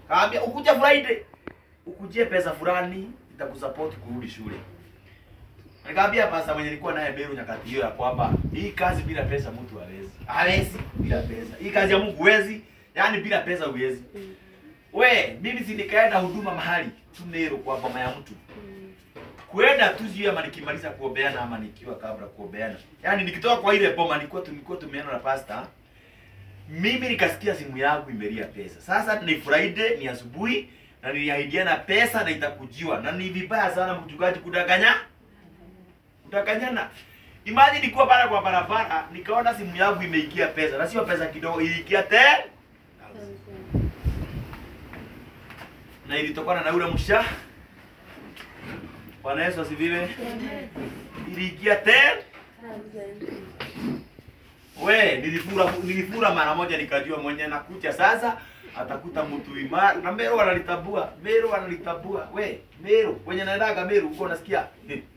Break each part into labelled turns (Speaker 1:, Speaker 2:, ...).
Speaker 1: Kaambia ukuja Friday. Ukujie pesa fulani itakusupport kurudi shule. Nikamwambia pasta mwenye nilikuwa naye Beru nyakati hiyo ya kwamba hii kazi bila pesa mtu hawezi. Hawezi bila pesa. Hii kazi ya Mungu huwezi, yaani bila pesa huwezi. We, mimi si nikaenda huduma mahali Tunero kwa boma ya mtu. Kuenda tu sio ama nikimaliza kuombeana ama nikiwa kabla kuombeana. Yaani nikitoka kwa ile boma nilikuwa tulikuwa tumeenda na pasta. Mimi nikasikia simu yangu imelia pesa. Sasa ni Friday, ni asubuhi na niliahidiana pesa na itakujiwa. Na ni vibaya sana mchungaji kudanganya. Kudanganyana. Imagine nilikuwa pale kwa barabara nikaona simu yangu imeingia pesa. Na sio pesa kidogo, iliingia 10 na ilitokana na ule msha. Bwana Yesu asifiwe. Iliingia 10 We, nilifura nilifura mara moja nikajua mwenye nakuja sasa atakuta mtu imara. Na Meru analitabua, Meru analitabua. We, Meru, wenye naendaga Meru huko nasikia.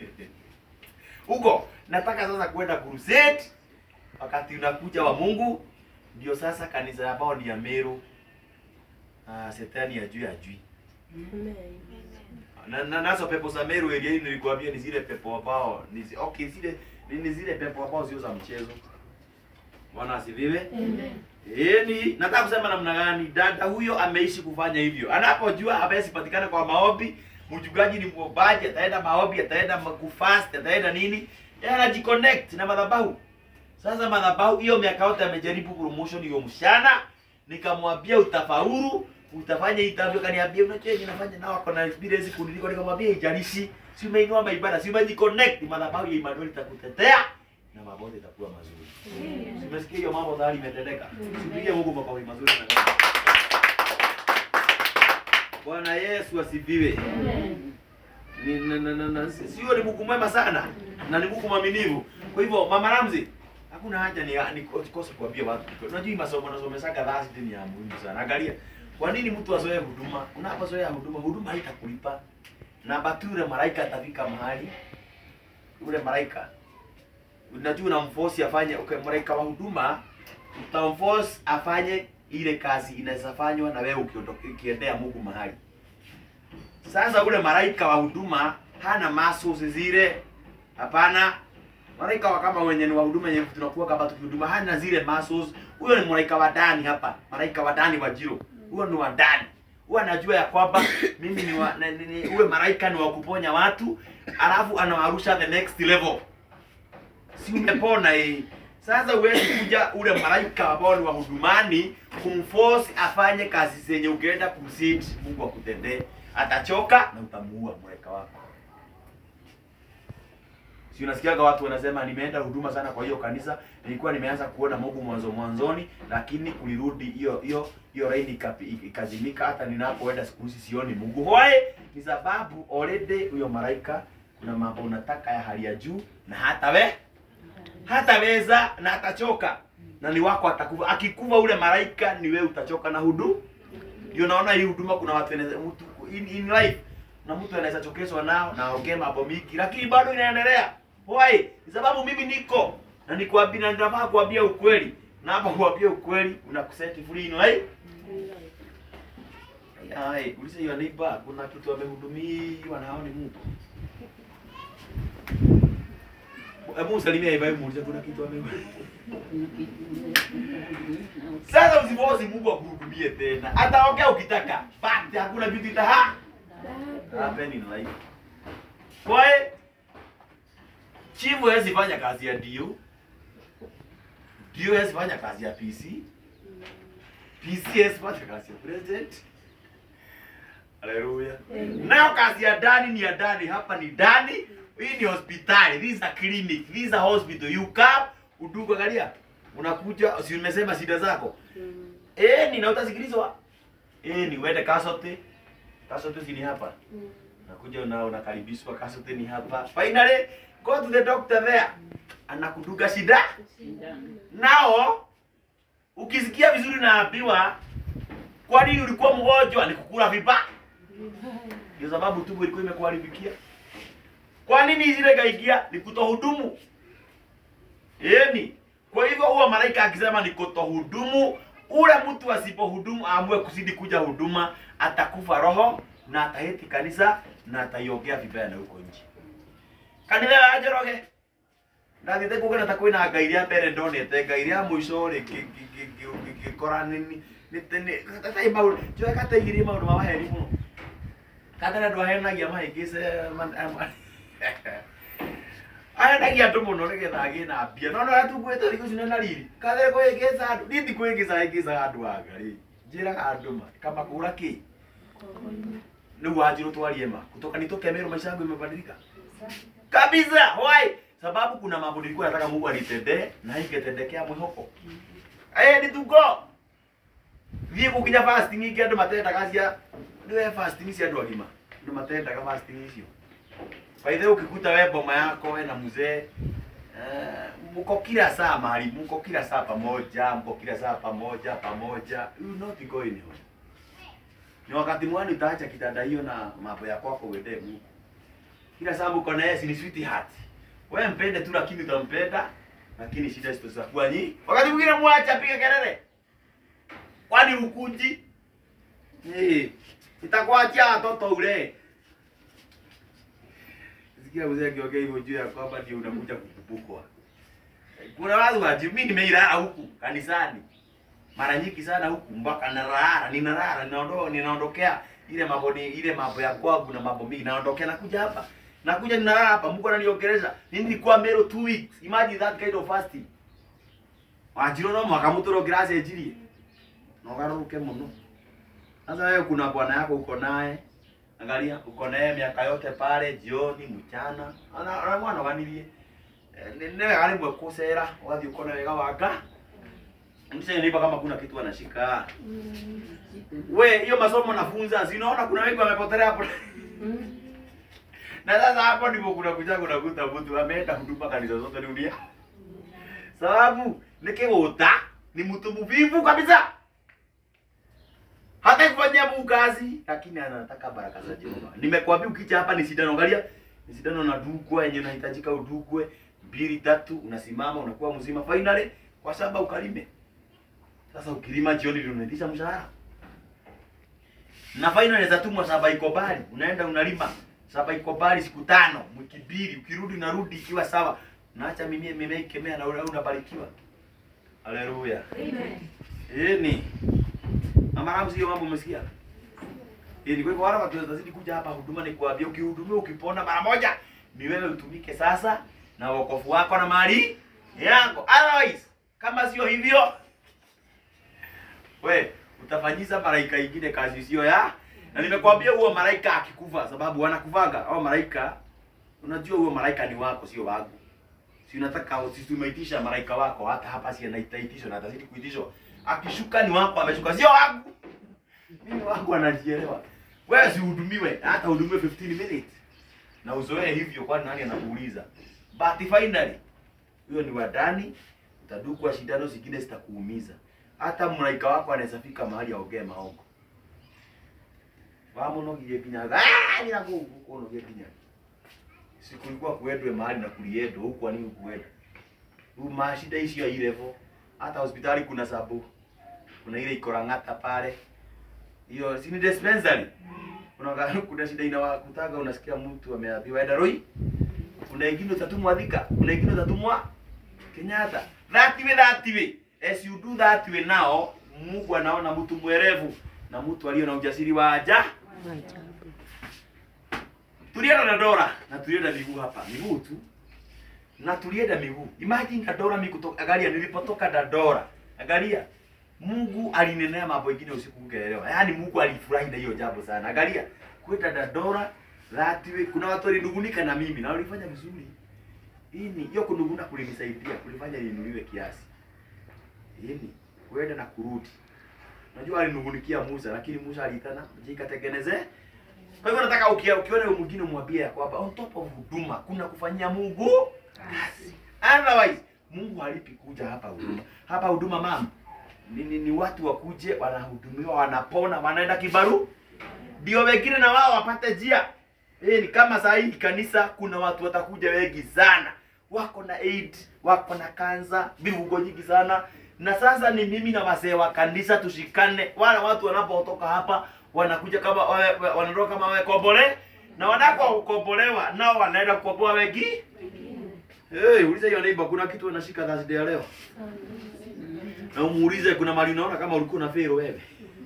Speaker 1: Huko nataka sasa kwenda crusade wakati unakuja wa Mungu ndio sasa kanisa ambao ni ya Meru. Ah, setani ya juu ya juu. Na, na nazo pepo za Meru area hii nilikwambia ni zile pepo ambao ni zi- okay zile ni, ni zile pepo ambao sio za mchezo. Bwana asifiwe. Yaani nataka kusema namna gani dada huyo ameishi kufanya hivyo. Anapojua hawezi patikana kwa maombi, mchungaji ni mwombaji, ataenda maombi, ataenda ma- kufast, ataenda nini? Yeye anajiconnect na madhabahu. Sasa madhabahu hiyo miaka yote amejaribu promotion hiyo mshana, nikamwambia utafaulu, utafanya itavyo, kaniambia unajua yenye nafanya nao wako na experience kuniliko, nikamwambia ijalishi, si umeinua maibada, si umejiconnect, madhabahu ya Emmanuel itakutetea na mambo yote itakuwa mazuri. Simesikia hiyo mambo tayari imetendeka. Sipige Mungu makofi mazuri na Bwana Yesu asifiwe. Ni na, na, na, na, si- sio ni Mungu mwema sana na ni Mungu mwaminifu. Kwa hivyo Mama Ramzi, hakuna haja ni ni kose kuambia watu. Unajua hii masomo nasomesaka dhati ni ya muhimu sana. Angalia. Kwa nini mtu azoee huduma? Unapozoea huduma, huduma haitakulipa. Na bature malaika atafika mahali ule malaika unajua unamforce afanye okay, malaika wa huduma utamforce afanye ile kazi inaweza fanywa na wewe ukiondoka ukiendea Mungu mahali. Sasa ule malaika wa huduma hana muscles zile, hapana. Malaika wa kama wenye ni wa huduma yenye tunakuwa kama tukihuduma hana zile muscles. Huyo ni malaika wa ndani hapa, malaika wa ndani wa jiro. Huyo ni wa ndani. Huwa anajua ya kwamba mimi ni wa, ni, ni, ni, uwe malaika ni wa kuponya watu, alafu anawarusha the next level si umepona hii. Sasa huwezi kuja ule malaika ambao ni wa hudumani kumforce afanye kazi zenye ukienda kumsit Mungu akutendee. Atachoka na utamuua malaika wako. Si unasikiaga watu wanasema nimeenda huduma sana kwa hiyo kanisa, nilikuwa nimeanza kuona Mungu mwanzo mwanzoni, lakini kulirudi hiyo hiyo hiyo laini ikapi- ikazimika. Hata ninapoenda siku hizi sioni Mungu. Why? Ni sababu already huyo malaika kuna mambo unataka ya hali ya juu na hata we hataweza na atachoka na ni wako atakufa. Akikufa ule malaika ni wewe utachoka na hudu. Ndio naona hii huduma kuna watu wanaweza mtu in, in life na mtu anaweza chokeswa nao na aongee mambo mingi lakini bado inaendelea. Why? Ni sababu mimi niko na nikwambia na ninafaa kuambia ukweli. Na hapa kuambia ukweli unakuseti free in life. Ai, ulise hiyo neighbor kuna kitu amehudumiwa na hao ni Mungu. Hebu usalimia Ibrahim muulize kuna kitu ame Sasa usifosi Mungu akuhudumie tena. Ataongea ukitaka. But hakuna kitu itaha happen in life. Kwa hiyo chifu hawezi fanya kazi ya dio. Dio hawezi fanya kazi ya PC. PC hawezi fanya kazi ya president. Haleluya. Nayo kazi ya ndani ni ya ndani, hapa ni ndani. Hii ni hospitali, this is a clinic, this is a hospital. You come, udugu angalia. Unakuja, si umesema shida zako. Eh, ni na utasikilizwa. Eh, ni uende Kasote. Kasote si ni hapa. Nakuja una unakaribishwa Kasote ni hapa. Finally, go to the doctor there. Anakuduga shida. Nao ukisikia vizuri naambiwa kwa nini ulikuwa mgonjwa? Ni kukula vibaya. Ndio sababu tumbo ilikuwa imekuharibikia. Kwa nini zile kaingia? Ni kutohudumu. Yaani, kwa hivyo huwa malaika akisema ni kutohudumu, ule mtu asipohudumu aamue kuzidi kuja huduma atakufa roho na ataheti kanisa na ataiongea vibaya na huko nje kanitha ya njoroge ndathite kugena ta kwina ngai ria mbere ndonete ngai ria muico ri ngikora nini tai maundu njoe kateigirie maundu ma maheni muno kathere andu ahenagia mahingĩce ahenagia andũ mũno nĩgetha agĩe na mbia no nora tungwĩte thikũ ici nĩ na riri kathere kwĩngĩca andũ ni thikũ ĩngĩca ĩngĩcaga andũ a ngai njĩraga andũ ma kamakũra kĩ nĩguo wanjirũ twarie ma kutoka nitokemerwo maisha yangu imebadilika kabisa why sababu kuna mambo nilikuwa nataka Mungu anitendee na ingetendekea mwihoko eh ni tugo thiĩ gũkinya fasting ingĩ andũ matendaga cia nĩwe fasting cia andũ agima andũ matendaga fasting icio baithe ukikuta we boma yako we na mzee eh, mko kila saa mahali mko kila saa pamoja mko kila saa pamoja pamoja you not going home ni wakati mwani utaacha kitanda hiyo na mambo ya kwako uende Mungu kila saa mko na yeye si ni sweetheart wewe mpende tu lakini utampenda lakini shida zitakuwa nyingi wakati mwingine mwacha piga kelele kwani ukunji eh itakuachia watoto ule sikia mzee akiongea hivyo juu ya kwamba ndio unakuja kukumbukwa kuna watu wa mimi nimeilala huku kanisani mara nyingi sana huku mpaka narara ninarara ninaondoka ninaondokea ile mambo ni ile mambo ya kwangu na mambo mingi naondokea nakuja hapa nakuja ninalala hapa Mungu ananiongeleza mimi nilikuwa mero 2 weeks imagine that kind of fasting wajiro no mwaka mutoro grace ejirie no garuke muno sasa wewe kuna bwana yako uko naye angalia uko naye miaka yote pale jioni mchana ana ana mwana ganirie ne ali mwe kusera wathi uko na wega wanga msije nipa kama kuna kitu anashika we hiyo masomo nafunza zinaona kuna wengi wamepotelea hapo na sasa hapo ndipo kuna kuja kuna kuta mtu ameenda huduma kanisa zote dunia sababu nikiwuta ni mtu mvivu kabisa hata kufanyia Mungu kazi lakini anataka baraka za Jehova. Nimekwambia ukija hapa ni sindano, angalia ni sindano na dugwa yenye unahitajika udugwe mbili tatu, unasimama unakuwa mzima finally kwa sababu ukalime. Sasa ukilima jioni ndio unaitisha mshahara. Na finally zatumwa saba iko bali, unaenda unalima saba iko bali siku tano, wiki mbili, ukirudi unarudi ikiwa sawa. Naacha mimea mimea ikemea na unabarikiwa. Haleluya.
Speaker 2: Amen.
Speaker 1: Eh ni Mama Ramsi, hiyo mambo umesikia? Eh, ni kwa hivyo wale watu watazidi kuja hapa huduma ni kuambia ukihudumia ukipona mara moja ni wewe utumike sasa na wokovu wako na mali yako. Otherwise kama sio hivyo we utafanyiza malaika ingine kazi sio ya na nimekwambia huo malaika akikufa sababu wanakuvaga au malaika unajua huo malaika ni wako sio wangu si unataka si tumeitisha malaika wako hata hapa si anaitishwa na atazidi kuitishwa akishuka ni wako ameshuka sio wangu mimi wangu anajielewa wewe si uhudumiwe hata uhudumiwe 15 minutes na uzoee hivyo kwani nani anakuuliza but finally huyo ni wadani utadukwa shindano zingine zitakuumiza hata malaika wako anaweza fika mahali aongee maongo wamunogirie nginya ah nina nguvu kunogia nginya sikulikuwa kuendwe mahali na kuliendwa huku ani kuenda mashida hizo ya level hata hospitali kuna sabu kuna ile iko Lang'ata pale hiyo si ni dispensary kuna kuna shida inawakutaga unasikia mtu ameambiwa enda Roi kuna ingine utatumwa Thika kuna ingine utatumwa Kenyatta that way that way as you do that way now Mungu anaona mtu mwerevu na mtu aliyo na ujasiri wa aja tulienda na Dora na tulienda miguu hapa miguu tu na tulienda miguu imagine Dadora mimi kutoka angalia nilipotoka Dadora angalia Mungu alinenea mambo mengine usiku ungeelewa yaani Mungu alifurahi na hiyo jambo sana angalia kwenda Dadora that way kuna watu walinungunika na mimi na walifanya vizuri hii ni hiyo kununguna kulinisaidia kulifanya ninuliwe kiasi hii ni kwenda na kurudi Unajua alinungunikia Musa lakini Musa alitana jikatengeneze. Kwa hivyo nataka ukia, ukiona yule mwingine umwambie ya kwamba on top of huduma kuna kufanyia Mungu kazi. Otherwise Mungu halipi kuja hapa huduma. Hapa huduma mama ni, ni, ni watu wakuje wanahudumiwa wanapona wanaenda kibaru ndio wengine na wao wapate njia. Eh, ni kama saa hii kanisa kuna watu watakuja wengi sana. Wako na AIDS, wako na kansa, vivugo nyingi sana na sasa ni mimi na wasee wa kanisa tushikane. Wale watu wanapotoka hapa wanakuja kama wawe- wa- wanatoka kama wamekobole na wanakokombolewa nao wanaenda kukomboa wengi. Hey, uliza hiyo neighbor, kuna kitu unashika Thursday ya leo? Na umuulize kuna mali unaona kama ulikuwa na fail wewe.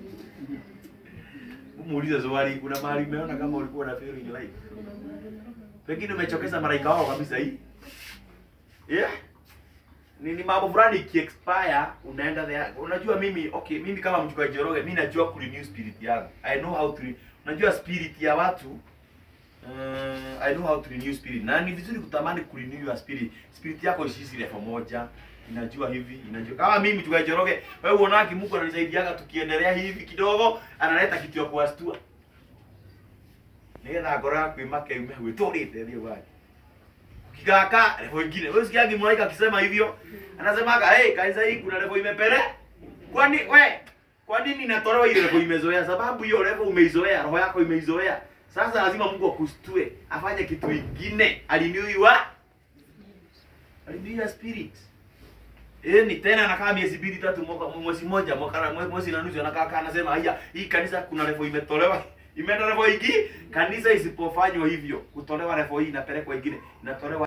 Speaker 1: Umuulize swali, kuna mahali umeona kama ulikuwa na fail in life? Pengine umechokeza malaika wao kabisa hii. Yeah. Ni, ni mambo fulani ikiexpire unaenda there. Unajua mimi okay, mimi kama mchungaji Njoroge mimi najua kurenew spirit yangu. I know how to re- unajua spirit ya watu uh, I know how to renew spirit. Na ni vizuri kutamani kurenew your spirit. Spirit yako isisi level moja. Inajua hivi, inajua. Kama mimi mchungaji Njoroge, wewe unaona Mungu ananisaidiaga tukiendelea hivi kidogo, analeta kitu ya kuwastua. Nigetha ngoro yaku imake ume gwĩtũrĩte thiĩ gwake ukikaka levo ingine. Wewe sikiagi malaika akisema hivyo, anasemaga hey, kanisa hii kuna levo imepere. Kwani we kwa nini inatolewa ile levo imezoea? Sababu hiyo levo umeizoea, roho yako imeizoea. Sasa lazima Mungu akustue, afanye kitu kingine, alinuiwa alinuiwa spirit. Eh, ni tena anakaa miezi mbili tatu mwaka mwezi mmoja mwaka mwe- mwezi na nusu anakaa kaa anasema haya hii kanisa kuna level imetolewa imeenda level hii kanisa isipofanywa hivyo kutolewa level hii inapelekwa ingine inatolewa